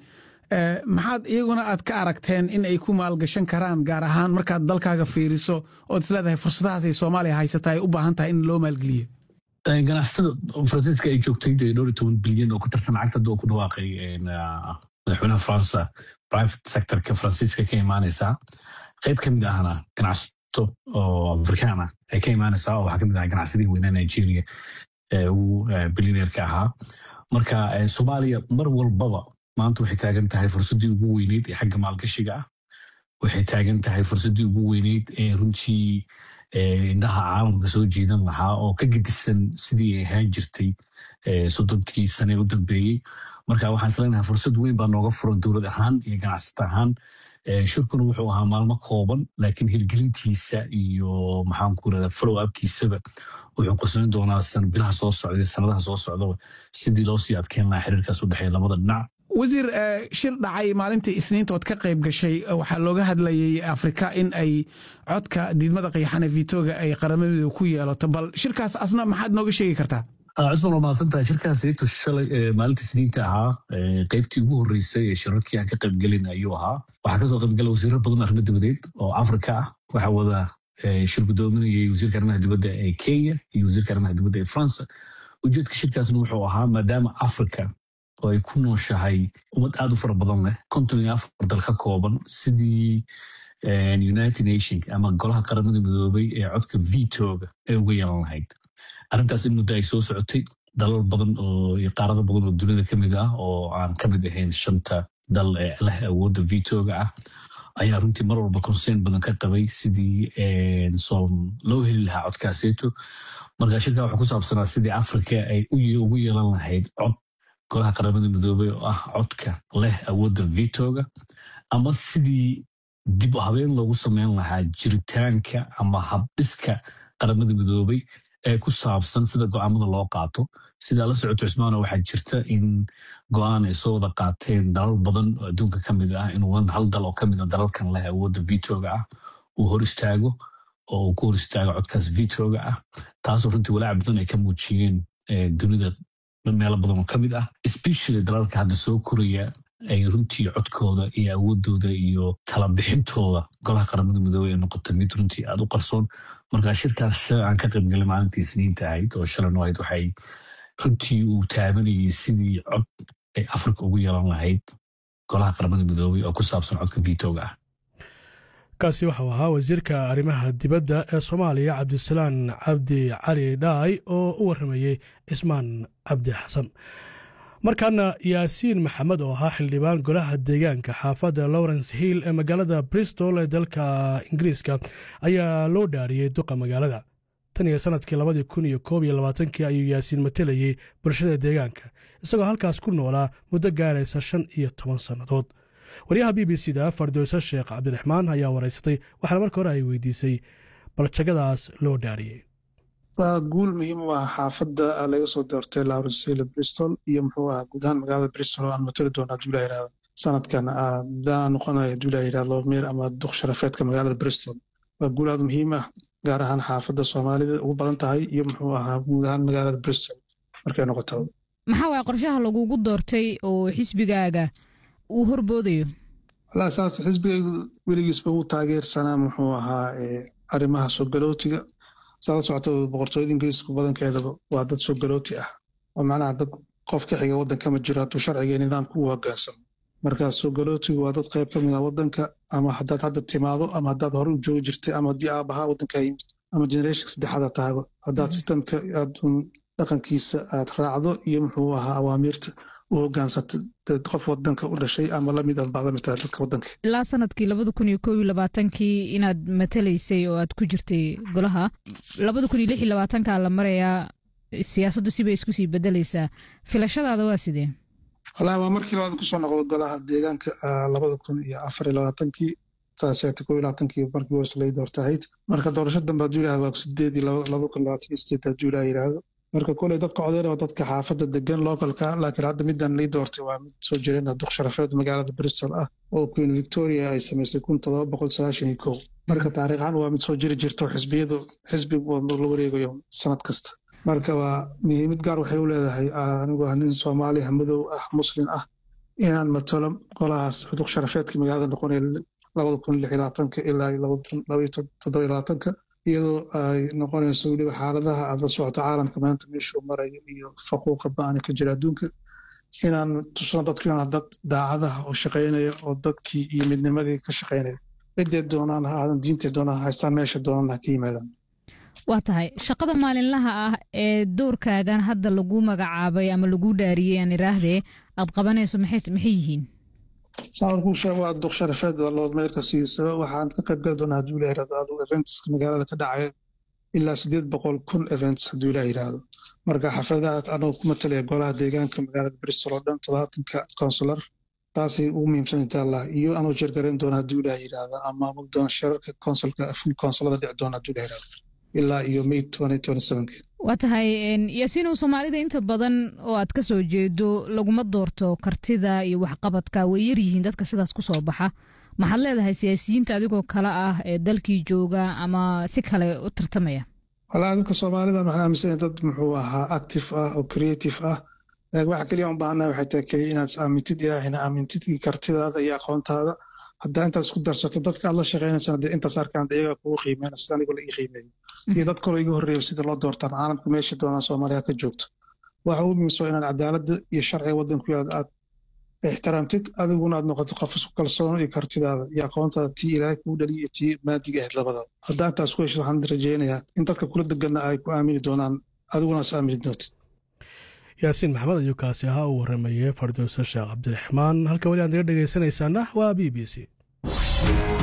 maxaad iyaguna aad ka aragteen in ay ku maalgashan karaan gaar ahaan markaad dalkaaga fiiriso ood isleedahay fursadahaasay soomaaliya haysata ay u baahan tahay in loo maalgeliyo ganacsatada faransiiska ay joogtay dee dhowr iyo toban bilyan oo ku tarsan lacagta hadda oo ku dhawaaqay madaxweynaha faransa private sectorka faransiiska ka imaanaysaa qayb ka mid ahna ganacsato oo afrikaan ah ay ka imaanaysaa oo waxaa ka mid aha ganacsadihii weynaa nigeria ee ugu bilyaneerka ahaa marka soomaaliya mar walbaba maanta waxay taagan tahay fursaddii ugu weyneyd ee xagga maalgashiga ah waxay taagan tahay fursaddii ugu weyneyd ee runtii indhaha caalamka soo jiidan lahaa oo ka gedisan sidii ay ahaan jirtay soddonkii sane u dambeeyey marka waxaan isleenahay fursad weyn baa nooga furan dowlad ahaan iyo ganacsata ahaan shirkuna wuxuu ahaa maalmo kooban laakiin hirgelintiisa iyo maxaan ku irahdaa follow upkiisaba wuxuu qoslayn doonaa bilaha soo socda sanadaha soo socdaba sidii loo sii adkeyn lahaa xiriirkaas u dhexeeya labada dhinac wasiir shir dhacay maalintii isniinta ood ka qayb gashay waxaa looga hadlayay afrika in ay codka diidmada qiyaxane vitoga ay qaramadu ku yeelato bal shirkaas asna maxaad nooga sheegi kartaa cusman waa mahadsantahay shirkaas eegto shalay maalintii isniinta ahaa qaybtii ugu horreysay ee shirarkii aan ka qaybgelin ayuu ahaa waxaa kasoo qaybgala wasiiro badan arrimo dibadeed oo afrika ah waxaa wada shir gudoominayay wasiirka arrimaha dibadda ee kenya iyo wasiirka arrimaha dibadda ee france ujeedka shirkaasna wuxuu ahaa maadaama afrika oo ay ku nooshahay ummad aad u fara badan leh konton iyo afar dal ka kooban sidii united nation ama golaha qaramada midoobay ee codka vitoga ay uga yeelan lahayd arrintaas in muddo ay soo socotay dalal badan oo iyo qaarado badan oo dunida ka mid ah oo aan ka mid ahayn shanta dal ee leh awoodda vitoga ah ayaa runtii mar walba concern badan ka qabay sidii loo heli lahaa codkaaseeto marka shirka wuxuu ku saabsanaa sidii afrika ay ugu yeelan lahayd cod golaha qaramada midoobey oo ah codka leh awoodda vitoga ama sidii dib u habeen loogu sameyn lahaa jiritaanka ama habdhiska qaramada midoobey ee ku saabsan sida go'aamada loo qaato sidaa la socoto cusmaano waxaa jirta in go'aan ay soo wada qaateen dalal badan oo adduunka ka mid ah inuu hal dal oo ka mid a dalalkan leh awoodda vitoga ah uu hor istaago oo uu ku hor istaago codkaas vitoga ah taasoo runtii walaac badan ay ka muujiyeen dunida meelo badan oo ka mid ah especially dalalka hadda soo koraya ay runtii codkooda iyo awoodooda iyo talabixintooda golaha qaramada midoobey ee noqota mid runtii aad u qarsoon marka shirkaas aan ka qaybgalay maalintii isniinta ahayd oo shalan ahayd waxay runtii uu taabanayay sidii cod ay afrika ugu yeelan lahayd golaha qaramada midoobey oo ku saabsan codka vitoga ah kaasi waxau ahaa wasiirka arrimaha dibadda ee soomaaliya cabdisalaan cabdi cali dhaay oo u warramayey cismaan cabdi xasan markaana yaasiin maxamed oo ahaa xildhibaan golaha deegaanka xaafadda lawrence hill ee magaalada bristol ee dalka ingiriiska ayaa loo dhaariyey duqa magaalada tan iyo sannadkii labadii kun iyo koob iyo labaatankii ayuu yaasiin matelayey bulshada deegaanka isagoo halkaas ku noolaa muddo gaaraysa shan iyo toban sannadood waryaha b b c da fardowse sheekh cabdiraxmaan ayaa waraysatay waxaana marka hore ay weydiisay baljagadaas loo dhaariyey waa guul muhiim u ah xaafadda laga soo doortay lawrencele bristol iyo muxuu ahaa guud ahaan magaalada bristol oo aan matali doona haduu la yirahdo sanadkan daa noqonaya haduu la yirahdo meer ama duq sharafeedka magaalada bristol waa guul aad muhiim ah gaar ahaan xaafadda soomaalida ugu badan tahay iyo muxuu ahaa guud ahaan magaalada bristol markay noqoto maxaa waaya qorshaha lagugu doortay oo xisbigaaga uu horboodayo walaa saas xisbigaygu weligiisba uu taageersanaa muxuu ahaa arrimaha soo galootiga saala socoto boqortooyada ingiriisku badankeedaba waa dad soo galooti ah oo macnaha dad qof ka xiga waddanka ma jiro hadduu sharciga iyo nidaamka u hoggaansamo markaa soo galootigu waa dad qayb ka mid ah waddanka ama haddaad hadda timaado ama haddaad hore u joogi jirtay ama haddii aabahaa waddankaa yimid ama generation saddexaad tahago haddaad sistamka aad dhaqankiisa aad raacdo iyo muxuu ahaa awaamiirta u hogaansata qof wadanka u dhashay ama lamid aad bacda mid tahay dadka wadanka ilaa sanadkii labada kun iyo koob iyo labaatankii inaad matalaysay oo aad ku jirtay golaha labada kun iyo lix iyo labaatankaa la marayaa siyaasaddu sibay isku sii bedelaysaa filashadaada waa sidee walahi waa markii labaad kusoo noqdo golaha deegaanka labada kun iyo afar iyo labaatankii saasheegtay koob iyo labaatankii markii hores lay doorta ahayd marka doorasho dambe hadduu yidhahdo waa sideed iyo laba kun labaatan iyo sideed hadduu ilaah yidhaahdo marka koley dadka codeyn waa dadka xaafadda degan localka laakiin hadda midaan lay doortay waa mid soo jireen duq sharafeed magaalada bristol ah oo queen victoria ay samaysay kun todoba boqol sagaashan iyo kow marka taariikhan waa mid soo jiri jirto xisbiyadu xisbi la wareegayo sanad kasta marka waa muhiimad gaar waxay u leedahay anigu ah nin soomaali ah madow ah muslim ah inaan matalo golahaas duq sharafeedka magaalada noqonaya labada kun lix iyo labaatanka ilaa labada kun laba iyo toddoba iyo labaatanka iyadoo ay noqonayso weliba xaaladaha aad la socoto caalamka maanta meeshuu marayo iyo faquuqa ba-ani ka jira adduunka inaan tusno dadku inaan dad daacadaha oo shaqaynaya oo dadkii iyo midnimadii ka shaqaynaya ciddee doonaan ha aadan diintee doonaan haystaan meesha doonaan ha ka yimaadaan waa tahay shaqada maalinlaha ah ee doorkaagan hadda lagu magacaabay ama lagu dhaariyey aan iraahdee aad qabanayso maxay yihiin saaku waa duq sharafeed loo meelka siisaba waxaan ka qayb gali doonaa hadduu ilah yirahdo adigu eventska magaalada ka dhacaya ilaa sideed boqol kun events hadduu ilah yirahdo marka xafladahaas anagoo ku matalaya golaha deegaanka magaalada bristol oo dhan todobaatanka consular taasay ugu muhiimsan insha allah iyo anoo jeergarayn doona hadduu ilah yirahdo ama maamul doona shirarka consulka full consulada dhici doona hadduu ilah yirahdo ilaa iyo may waa tahay yaasiinow soomaalida inta badan oo aad ka soo jeedo laguma doorto kartida iyo waxqabadka way yaryihiin dadka sidaas ku soo baxa maxaad leedahay siyaasiyiinta adigoo kale ah ee dalkii jooga ama si kale u tartamaya walaa dadka soomaalida waxaan aaminsanya dad muxuu ahaa active ah oo creative ah waxa keliya un baahannahay waxay tahay keliya inaad aamintid ilaahina aamintid kartidaada iyo aqoontaada haddaa intaad isku darsato dadka aad la shaqaynaysana dee intaas arkaan iyagaa kugu qiimeyna sida anigoo la ii qiimeeyo iyo dad kaloo iga horreeyo sida loo doortaan caalamka meesha doonaan soomaaliya ka joogto waxa ugu muhiimsan inaad cadaaladda iyo sharciga waddanku aad aad ixtiraamtid adiguna aad noqoto qof isku kalsoono iyo kartidaada iyo aqoontaada tii ilaahay kuu dhaliya iyo tii maadiga ahayd labadaba haddaa intaas ku heshid waxaan rajaynayaa in dadka kula deganna ay ku aamini doonaan adiguna is aamini doontid yaasiin maxamed ayuu kaasi ahaa uu warramayey fardowse sheekh cabdiraxmaan halka weli aad naga dhegaysanaysaana waa b b c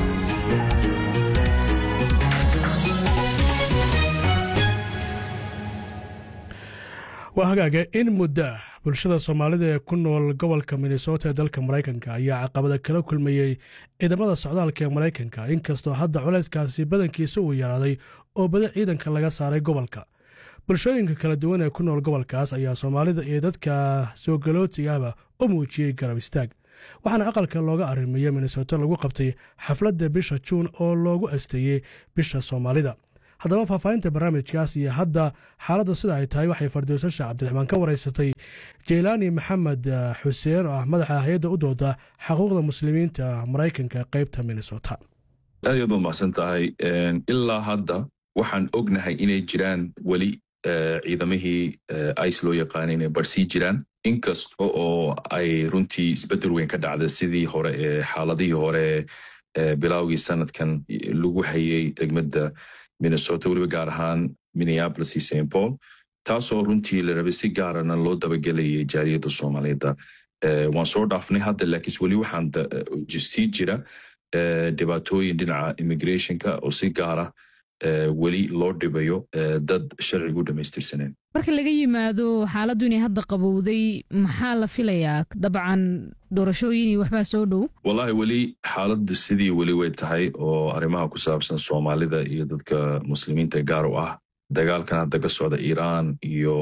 waa hagaaga in muddo ah bulshada soomaalida ee ku nool gobolka minnesota ee dalka maraykanka ayaa caqabada kala kulmayey ciidamada socdaalka ee maraykanka inkastoo hadda culayskaasi badankiisa uu yaraaday oo badi ciidanka laga saaray gobolka bulshooyinka kala duwan ee ku nool gobolkaas ayaa soomaalida iyo dadka soo galootigaba u muujiyey garab istaag waxaana aqalka looga arrimeeyey minnesota lagu qabtay xafladda bisha juun oo loogu asteeyey bisha soomaalida haddaba faahfaahinta barnaamijkaas iyo hadda xaaladdu sida ay tahay waxay fardiwso sheekh cabdiraxmaan ka waraysatay jeylaani maxamed xuseen oo ah madaxa hay-adda u dooda xaquuqda muslimiinta maraykanka qaybta minnesota aad yaad umahadsan tahay ilaa hadda waxaan ognahay inay jiraan weli ciidamihii ice loo yaqaana inay barsii jiraan inkasta oo ay runtii isbedel weyn ka dhacda sidii hore ee xaaladihii hore bilaawgii sanadkan lagu hayay degmada minnesota weliba gaar ahaan minneapolis iyo st paul taasoo runtii la rabay si gaarana loo dabagelayay jaaliyadda soomaaliyeedda waan soo dhaafnay hadda laakiinse weli waxaan sii jira dhibaatooyin dhinaca immigrationka oo si gaara weli loo dhibayo dad sharcigu dhamaystirsaneen marka laga yimaado xaaladdu inay hadda qabowday maxaa la filayaa dabcan doorashooyin iyo waxbaa soo dhow wallahi weli xaaladdu sidii weli way tahay oo arrimaha ku saabsan soomaalida iyo dadka muslimiinta gaar u ah dagaalkan hadda ka socda iiraan iyo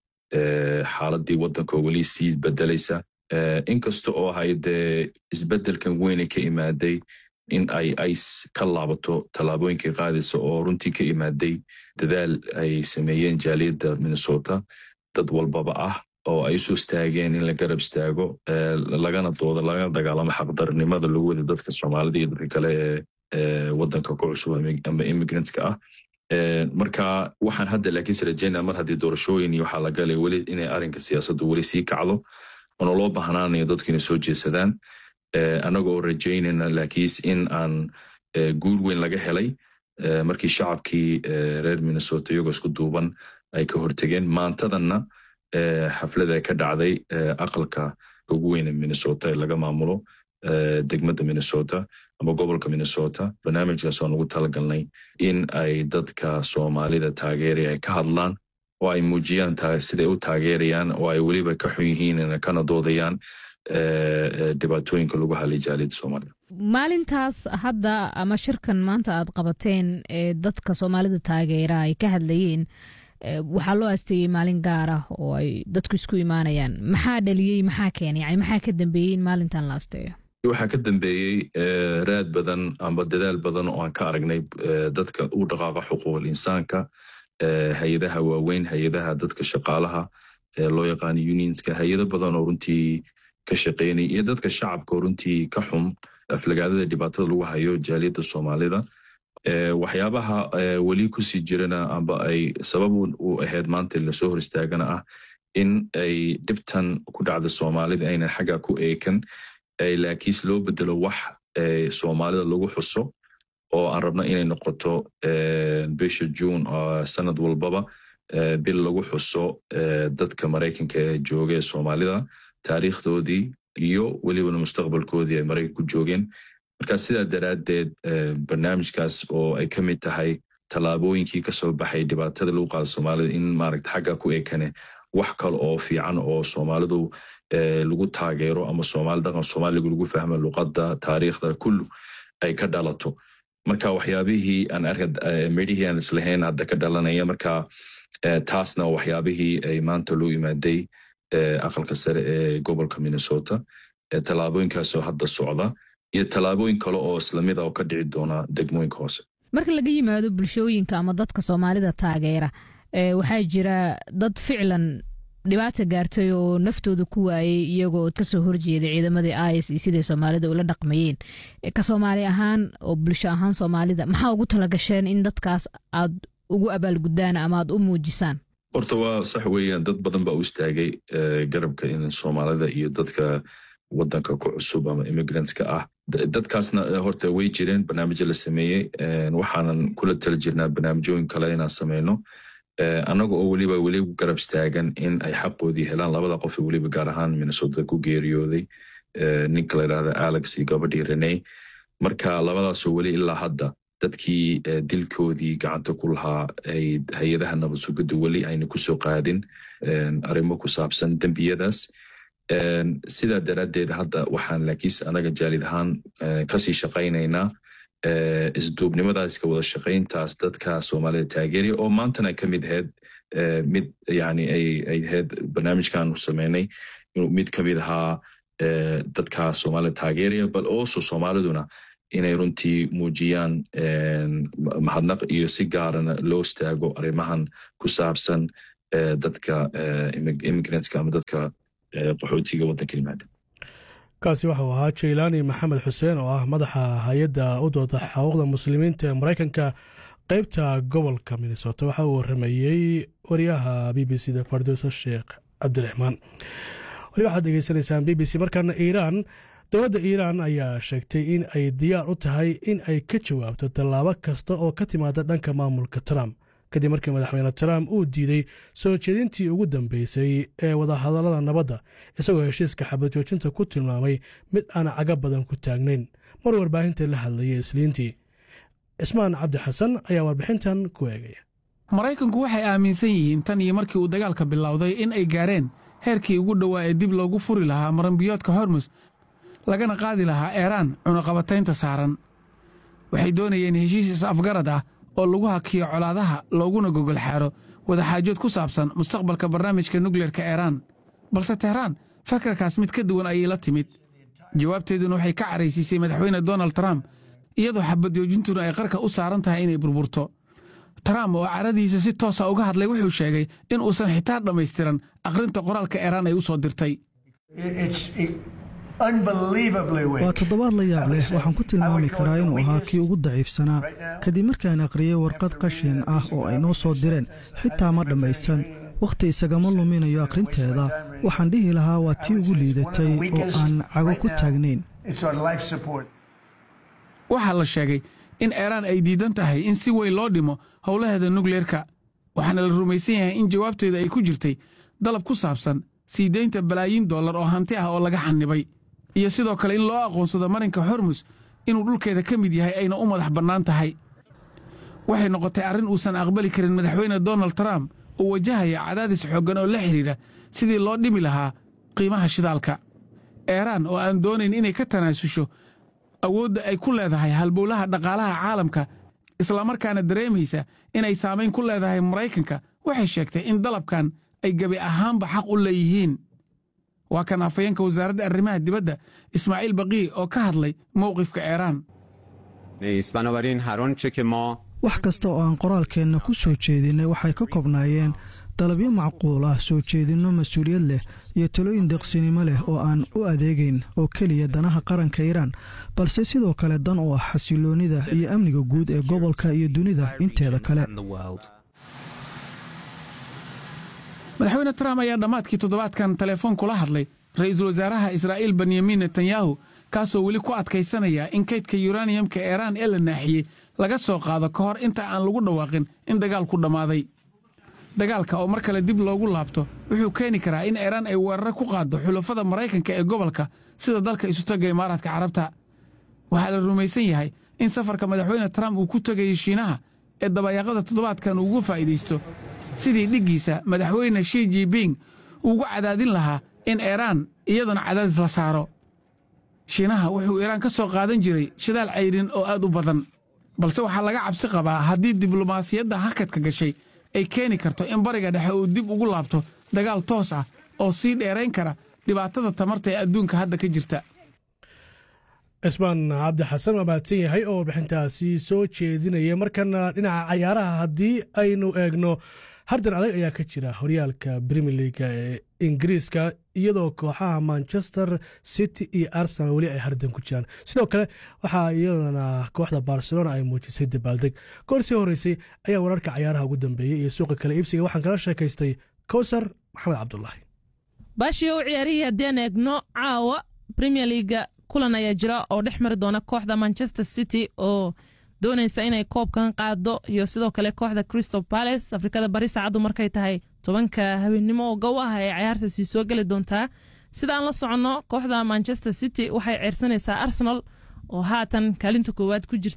xaaladii waddanka weli sii bedelaysa inkasta oo ahay dee isbedelkan weyne ka imaaday in ay ice ka laabato tallaabooyinkay qaadaysa oo runtii ka imaaday dadaal ay sameeyeen jaaliyadda minnesota dad walbaba ah oo ay usoo istaageen in la garab istaago lagana doodo lagana dagaalamo xaqdarnimada lagu wada dadka soomaalida iyo dadka kale ee waddanka ku cusub ama immigrantska ah marka waxaan hadda laakiinse rajeynaya mar haddii doorashooyin iyo waxaa la galay weli inay arrinka siyaasaddu weli sii kacdo oona loo bahnaanayo dadku inay soo jeesadaan annaga oo rajaynayna laakiinse in aan guur weyn laga helay markii shacabkii reer minnesota iyagoo isku duuban ay ka hortegeen maantadanna xaflada ka dhacday aqalka ugu weyne minnesota ee laga maamulo degmadda minnesota ama gobolka minnesota barnaamijkaas aan ugu talagalnay in ay dadka soomaalida taageeraya ay ka hadlaan oo ay muujiyaan siday u taageerayaan oo ay weliba ka xun yihiin kana doodayaan dhibaatooyinka lagu halay jaaliyadda soomaalida maalintaas hadda ama shirkan maanta aad qabateen ee dadka soomaalida taageera ay ka hadlayeen waxaa loo asteeyey maalin gaar ah oo ay dadku isku imaanayaan maxaa dhaliyey maxaa keenay yani maxaa ka dambeeyey in maalintan la asteeyo waxaa ka dambeeyey raad badan amba dadaal badan oo aan ka aragnay dadka u dhaqaaqa xuquuqul insaanka hay-adaha waaweyn hay-adaha dadka shaqaalaha loo yaqaano unionska hay-ado badan oo runtii ka shaqeynay iyo dadka shacabka oo runtii ka xum aflagaadada dhibaatada lagu hayo jaaliyadda soomaalida waxyaabaha weli kusii jirana amba ay sabab u ahayd maanta lasoo hor istaagana ah in ay dhibtan ku dhacda soomaalida aynan xagga ku eekan laakiinse loo bedelo wax soomaalida lagu xuso oo aan rabno inay noqoto bisha juun sanad walbaba bil lagu xuso dadka maraykanka ee jooga ee soomaalida taariikhdoodii iyo welibana mustaqbalkoodii ay maraykanku joogeen marka sidaa daraaddeed barnaamijkaas oo ay ka mid tahay tallaabooyinkii kasoo baxay dhibaatada lagu qaada soomaalida in maaragta xagga ku ekane wax kale oo fiican oo soomaalidu lagu taageero ama soomaali dhaqan soomaaliga lagu fahmo luqadda taariikhda kullu ay ka dhalato marka waxyaabihii aan arka midhihii aan islahayn hadda ka dhalanaya marka taasna waxyaabihii ay maanta loo imaaday aqalka sare ee gobolka minnesota tallaabooyinkaasoo hadda socda iyo tallaabooyin kale oo islamid a oo ka dhici doona degmooyinka hoose marka laga yimaado bulshooyinka ama dadka soomaalida taageera waxaa jira dad ficlan dhibaata gaartay oo naftooda ku waayey iyagoo kasoo horjeeday ciidamadii is iyo siday soomaalida ula dhaqmayeen ka soomaali ahaan oo bulsho ahaan soomaalida maxaa ugu talagasheen in dadkaas aad ugu abaalgudaan ama aad u muujisaan horta waa sax weeyaan dad badan baa u istaagay garabka in soomaalida iyo dadka wadanka ku cusub ama immigrantska ah dadkaasna horta way jireen barnaamijyo la sameeyey waxaanan kula tala jirnaa barnaamijyooyin kale inaan sameyno annaga oo weliba weli garab istaagan in ay xaqoodii helaan labada qof weliba gaar ahaan minnesota ku geeriyooday ninka la yidhahda alex iyo gabadhii reney marka labadaasoo weli ilaa hadda dadkii dilkoodii gacanta ku lahaa ay hay-adaha nabad sugidda weli ayna kusoo qaadin arrimo ku saabsan dembiyadaas sidaa daraaddeed hadda waxaan laakiinse anaga jaalid ahaan kasii shaqaynaynaa isduubnimadaas ka wada shaqayntaas dadka soomaalida taageeraya oo maantana ka mid ahayd mid yani ay ahayd barnaamijkaanu sameynay inuu mid ka mid ahaa dadka soomaalida taageeraya bal also soomaaliduna inay runtii muujiyaan mahadnaq iyo si gaarana loo istaago arrimahan ku saabsan dadka immigrantska ama dadka qaxootiga waddanka yimaada kaasi waxau ahaa jaylaani maxamed xuseen oo ah madaxa hay-adda u dooda xuquuqda muslimiinta ee maraykanka qeybta gobolka minnesota waxa uu waramayey wariyaha b b c da fardoso sheekh cabdiraxmaan wali waxaad degeysanaysaan b b c markaana iiraan dowladda iiraan ayaa sheegtay in ay diyaar u tahay in ay ka jawaabto tallaabo kasta oo ka timaada dhanka maamulka trump kadib markii madaxweyne trump uu diiday soo jeedintii ugu dambeysay ee wadahadallada nabadda isagoo heshiiska xabad joojinta ku tilmaamay mid aan caga badan ku taagnayn mar warbaahinta la hadlayay isliintii cismaan cabdi xasan ayaa warbixintan ku eegaya maraykanku waxay aaminsan yihiin tan iyo markii uu dagaalka bilowday in ay gaareen heerkii ugu dhowaa ee dib loogu furi lahaa maranbiyoodka hormus lagana qaadi lahaa eeraan cunaqabataynta saaran waxay doonayeen heshiis is-afgarad ah oo lagu hakiyo colaadaha looguna gogol xaaro wadaxaajood ku saabsan mustaqbalka barnaamijka nukleerka eeraan balse tehraan fakarkaas mid ka duwan ayay la timid jawaabteeduna waxay ka caraysiisay madaxweyne donald trump iyadoo xabadjoojintuna ay qarka u saaran tahay inay burburto trump oo caradiisa si toosa uga hadlay wuxuu sheegay in uusan xitaa dhammaystiran akhrinta qoraalka eeraan ay u soo dirtay waa toddobaad la yaab leh waxaan ku tilmaami karaa inuu ahaa kii ugu daciifsanaa kadib markaan aqriyey warqad qashin ah oo ay noo soo direen xitaa ma dhammaysan wakhti isagama luminayo akhrinteeda waxaan dhihi lahaa waa tii ugu liidatay oo aan cago ku taagnayn waxaa la sheegay in eeraan ay diidan tahay in si weyn loo dhimo howlaheeda nukleerka waxaana la rumaysan yahay in jawaabteeda ay ku jirtay dalab ku saabsan sii daynta balaayiin dollar oo hanti ah oo laga xanibay iyo sidoo kale in loo aqoonsado marinka hormus inuu dhulkeeda ka mid yahay ayna u madax bannaan tahay waxay noqotay arrin uusan aqbali karin madaxweyne donald trump oo wajahaya cadaadis xooggan oo la xidhiidha sidii loo dhimi lahaa qiimaha shidaalka eeraan oo aan doonayn inay ka tanaasusho awoodda ay ku leedahay halbowlaha dhaqaalaha caalamka islamarkaana dareemaysa inay saamayn ku leedahay maraykanka waxay sheegtay in dalabkan ay gebi ahaanba xaq u leeyihiin waa kan afayeenka wasaaradda arrimaha dibadda ismaaciil baqii oo ka hadlay mowqifka eeraan wax kasta oo aan qoraalkeenna ku soo jeedinnay waxay ka kobnaayeen dalabyo macquul ah soo jeedinno mas-uuliyad leh iyo talooyin deqsinimo leh oo aan u adeegayn oo keliya danaha qaranka iiraan balse sidoo kale dan u ah xasiloonnida iyo amniga guud ee gobolka iyo dunida inteeda kale madaxweyne trump ayaa dhammaadkii toddobaadkan telefoon kula hadlay ra'iisul wasaaraha israa'iil benyamin netanyahu kaasoo weli ku adkaysanaya in kaydka yuraniyamka eeraan ee la naaxiyey laga soo qaado ka hor inta aan lagu dhawaaqin in dagaalku dhammaaday dagaalka oo mar kale dib loogu laabto wuxuu keeni karaa in eeraan ay weeraro ku qaaddo xulafada maraykanka ee gobolka sida dalka isutagga imaaraadka carabta waxaa la rumaysan yahay in safarka madaxweyne trump uu ku tegayay shiinaha ee dabayaaqada toddobaadkan uugu faa'iidaysto sidii dhiggiisa madaxweyne shi jibing uugu cadaadin lahaa in eeraan iyaduna cadaadis la saaro shiinaha wuxuu iiraan ka soo qaadan jiray shidaal cayrin oo aad u badan balse waxaa laga cabsi qabaa haddii diblomaasiyadda hakadka gashay ay keeni karto in bariga dhexe uu dib ugu laabto dagaal toos ah oo sii dheerayn kara dhibaatada tamarta ee adduunka hadda ka jirta cismaan cabdi xasan waa mahadsan yahay oo warbixintaasi soo jeedinaya markana dhinaca cayaaraha haddii aynu eegno hardan adag ayaa ka jira horyaalka brimier leaga ee ingiriiska iyadoo kooxaha manchester city iyo arsenal weli ay hardan ku jiraan sidoo kale waxaa iyadana kooxda barcelona ay muujisay dabaaldeg goor sii horeysay ayaa wararka cayaaraha ugu dambeeyey iyo suuqa kale iibsiga waxaan kala sheekaystay kowsar maxamed cabdulaahi baashii u ciyaarihii haddeen eegno caawa premier leaga kulan ayaa jira oo dhex mari doona kooxda manchester city oo doonaysa inay koobkan qaado iyo sidoo kale kooxda crystal palace afrikada bari saacaddu markay tahay tobanka habeennimo oo gow ah ay cayaartaasi soo geli doontaa sidaan la soconno kooxda manchester city waxay ceersanaysaa arsenal oo haatan kaalinta koowaad ku jirta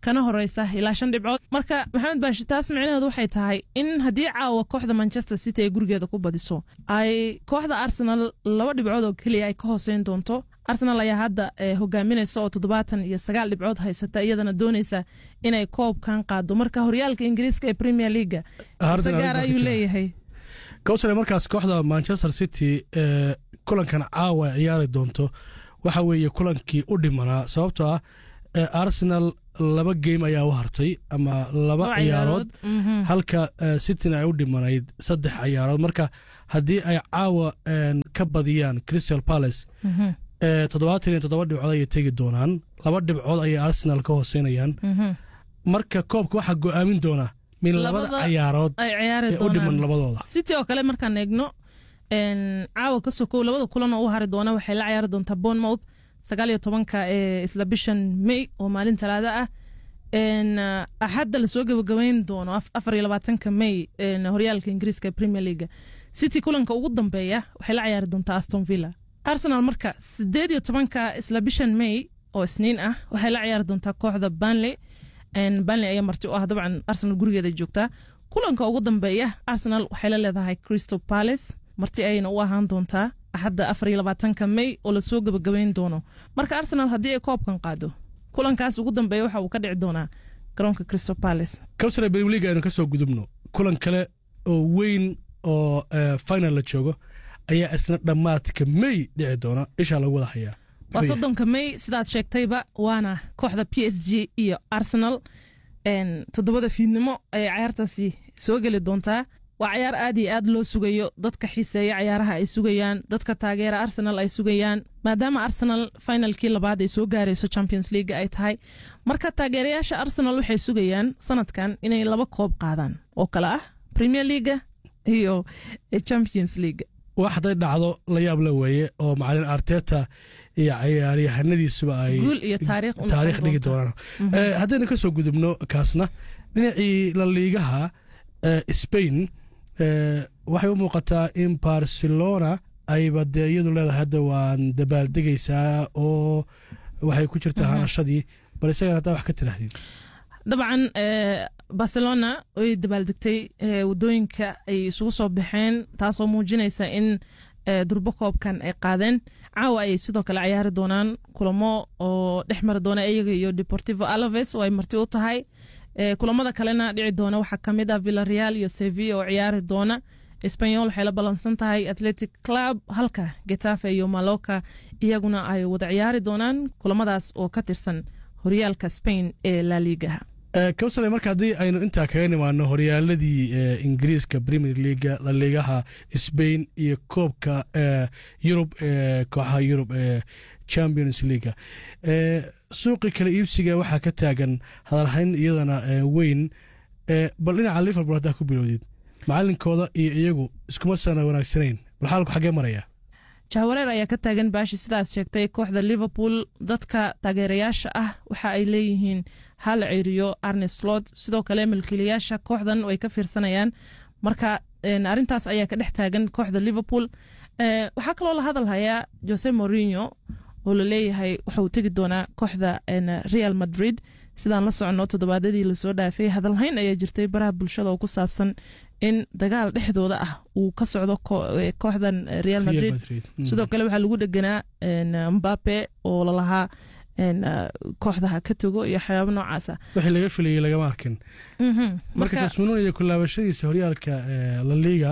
kana horeysa ilaa shan dhibcood marka maxamed baashi taas micnaheedu waxay tahay in haddii caawa kooxda manchester city ay gurigeeda ku badiso ay kooxda arsenal laba dhibcood oo keliya ay ka hooseyn doonto arsenal ayaa hadda hogaaminaysa oo toddobaatan iyo sagaal dhibcood haysata iyadana dooneysa inay koobkan qaado marka horyaalka ingiriiska ee premier leaga gaar ayuu leeyahay kowsare markaas kooxda manchester city ee kulankan caawa ay ciyaari doonto waxa weeye kulankii u dhimanaa sababtoo ah arsenal laba game ayaa u hartay ama laba ciyaarood halka cityna ay u dhimanayd saddex ciyaarood marka haddii ay caawa ka badiyaan crystal palace toddobaatan iyo toddoba dhibcood ayay tegi doonaan laba dhibcood ayay arsenal ka hooseynayaan marka koobka waxaa go'aamin doona min labada ciyaarood ee u dhiman labadooda city oo kale markaan eegno caawa ka sokow labada kulan oo u hari doona waxay la ciyaari doontaa bournemouth sagaal iyo tobanka ee isla bishan may oo maalin talaada ah axadda lasoo gabagabeyn doono afar iyo labaatanka may horyaalka ingiriiska premier leaga city kulanka ugu dambeeya waxay la ciyaari doontaa aston villa arsenal marka sideed iyo tobanka isla bishan may oo isniin ah waxay la ciyaari doontaa kooxda banley banley ayaa marti u ah dabcan arsenal gurigeeda joogtaa kulanka ugu dambeeya arsenal waxay la leedahay crystal palace marti ayayna u ahaan doontaa axadda afar iyo labaatanka may oo lasoo gabagabeyn doono marka arsenal haddii ay koobkan qaado kulankaas ugu dambeeya waxa uu ka dhici doonaa garoonka crystal palace kowsare berwliga aynu ka soo gudubno kulan kale oo weyn oo final la joogo ayaa isna dhammaadka may dhici doona ishaa lagu wada hayaa waa soddonka may sidaad sheegtayba waana kooxda p s g iyo arsenal toddobada fiidnimo ayay cayaartaasi soo geli doontaa waa cayaar aad iyo aad loo sugayo dadka xiiseeya cayaaraha ay sugayaan dadka taageera arsenal ay sugayaan maadaama arsenal finalkii labaad ay soo gaarayso champions league ay tahay marka taageerayaasha arsenal waxay sugayaan sanadkan inay laba koob qaadaan oo kale ah premier leaga iyo champions league wax hadday dhacdo la yaab la weeye oo macalin arteta iyo ciyaaryahanadiisuba ay taariikh dhigi doonaan haddaynu ka soo gudubno kaasna dhinacii la liigaha spain waxay u muuqataa in barcelona ayba dee iyadu leedahay hadda waan dabaaldegaysaa oo waxay ku jirtaa hanashadii bal isagana haddaa wax ka tidhaahdid dabcan barcelona way dabaaldegtay wadooyinka ay isugu soo baxeen taasoo muujinaysa in durbo koobkan ay qaadeen caawa ayay sidoo kale ciyaari doonaan kulamo oo dhex mari doona iyaga iyo deportivo alaves oo ay marti u tahay kulamada kalena dhici doona waxaa kamid ah villareal iyo sevilla oo ciyaari doona sbanyol waxay la ballansan tahay athletic club halka getafe iyo maloka iyaguna ay wada ciyaari doonaan kulamadaas oo ka tirsan horyaalka spain ee laligaha kowsale marka haddii aynu intaa kaga nimaano horyaaladii ingiriiska premier leaga laligaha spain iyo koobka yurub ee kooxaha yurub ee champions leaga suuqii kale iibsiga waxaa ka taagan hadalhayn iyadana weyn bal dhinaca liverpool haddaa ku bilowdid macalinkooda iyo iyagu iskuma sana wanaagsanayn bal xaalku xaggee maraya jahwareer ayaa ka taagan baashi sidaas sheegtay kooxda liverpool dadka taageerayaasha ah waxa ay leeyihiin hal ceriyo arne slot sidoo kale milkiilayaasha kooxdan way ka fiirsanayaan marka arintaas ayaa ka dhex taagan kooxda liverpool waxaa kaloo la hadal hayaa jose morino oo laleeyahay waxa uu tegi doonaa kooxda real madrid sidaan la socono toddobaadadii lasoo dhaafay hadalhayn ayaa jirtay baraha bulshada oo ku saabsan in dagaal dhexdooda ah uu ka socdo kooxdan real madrid sidoo kale waxaa lagu dheganaa mbape oo lalahaa kooxda ha ka tago iyo waxyaabo noocaasa wixii laga filayay lagama arkin marka jasmanuun iyo kulaabashadiisa horyaalka laliga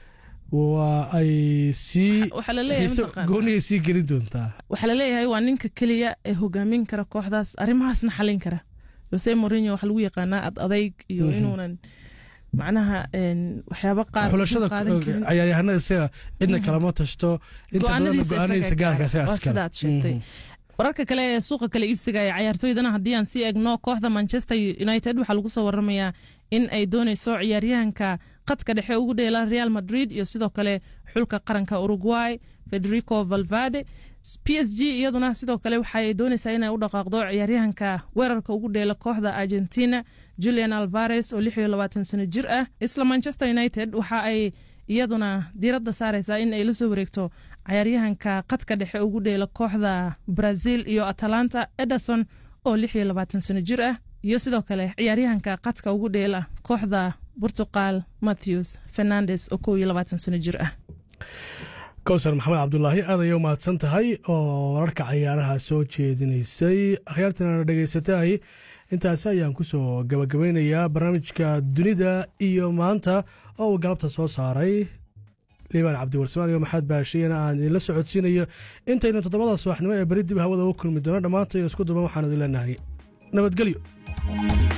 waa ay sii gooniyay sii geli doontaa waxaa laleeyahay waa ninka keliya ee hogaamin kara kooxdaas arrimahaasna xalin kara jose morino waxaa lagu yaqaanaa ad adayg iyo inuunan macnaha waxyaabo qaar xulashada cayaaryahanada isaga cidna kalama tashto inta badan go-aanadiisa gaarka sidaad sheegtay wararka kale ee suuqa kale iibsiga ee cayaartooydana haddii aan sii egno kooxda manchester united waxaa lagu soo waramayaa in ay dooneyso ciyaaryahanka qadka dhexe ugu dheela real madrid iyo sidoo kale xulka qaranka uruguay federico valvade p s g iyaduna sidoo kale waxay dooneysaa inay u dhaqaaqdo ciyaaryahanka weerarka ugu dheela kooxda argentina julian alvares oo lix iyo labaatan sano jir ah isla manchester united waxa ay iyaduna diiradda saareysaa in ay la soo wareegto cayaaryahanka qadka dhexe ugu dheela kooxda brazil iyo atalanta ederson oo lix iyo labaatan sano jir ah iyo sidoo kale ciyaaryahanka qadka ugu dheela kooxda portugal matthews fernandes oo kow iyo labaatan sano jir ah kowsar maxamed cabdulaahi aad ayay u mahadsan tahay oo wararka cayaaraha soo jeedinaysay akhyaartana dhegaysatay intaasi ayaan kusoo gabagabeynayaa barnaamijka dunida iyo maanta oo uu galabta soo saaray liibaan cabdiwarsamaan iyo maxamed baashiyana aan idinla socodsiinayo intaynu toddobada subaxnimo ee beri dib hawada ugu kulmi doono dhammaanta iyo isku duban waxaan idin leenahay nabadgelyo